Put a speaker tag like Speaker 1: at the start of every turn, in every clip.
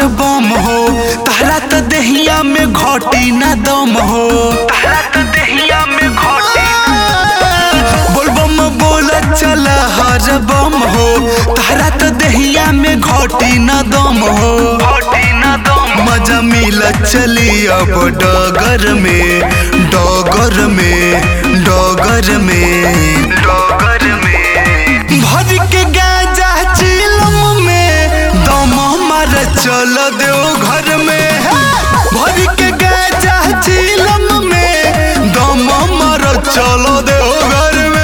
Speaker 1: बम हो तहरा त देहिया में घटी ना दम हो
Speaker 2: तहरा त देहिया में घोटी
Speaker 1: बोल बम बोल चल हर बम हो तहरा त देहिया में घटी ना दम हो
Speaker 2: घोटी न दम
Speaker 1: मजा मिल चली अब डगर में डगर में डगर में
Speaker 2: डगर में
Speaker 1: भर के गाजा चिलम में दम मार चल दो घर में भर के गाजा चिलम में दम मार चल दो घर में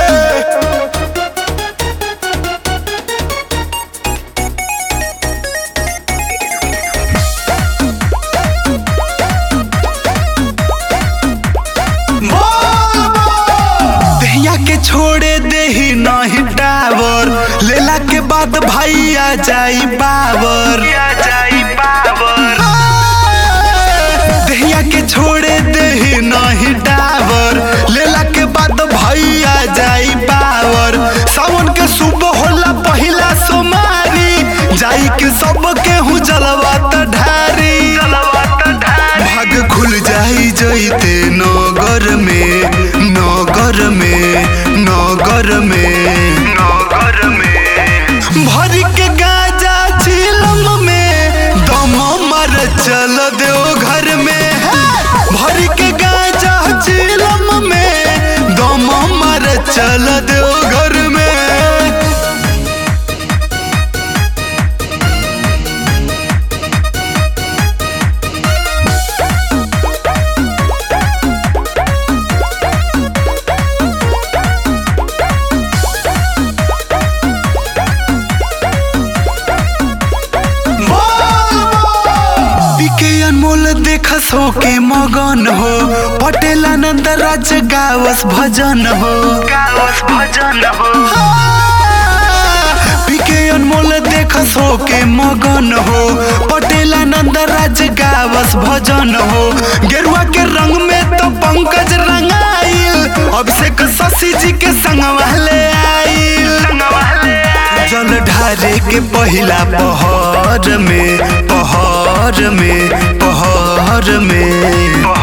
Speaker 1: दहिया के छोड़े देही नहीं डावर लेला के बाद भाई आ जाई बावर
Speaker 2: या जाई पावर
Speaker 1: दहिया के छोड़े देही नहीं डावर लेला के बाद भाई आ जाई बावर सावन के सुबह होला पहिला सोमारी जाई के सब केहू जलवा त ढारी
Speaker 2: चलवा त ढारी
Speaker 1: भाग खुल जाई जइते नगर में नगर में नगर में
Speaker 2: नगर में
Speaker 1: भर के गाजा चिलम में दम मर चल दो घर में भर के गाजा चिलम में दम मर चल दो घर में पीके अनमोल देखस हो के मगन हो पटेल आनंद राज गावस भजन हो
Speaker 2: गावस भजन हो
Speaker 1: पीके अनमोल देखस हो के मगन हो पटेल आनंद राज गावस भजन हो गेरुआ के रंग में तो पंकज रंगाइल अभिषेक शशि जी के संग वाले आइल
Speaker 2: संगवाले
Speaker 1: जल ढारे के पहिला पहर में पहर में पहर में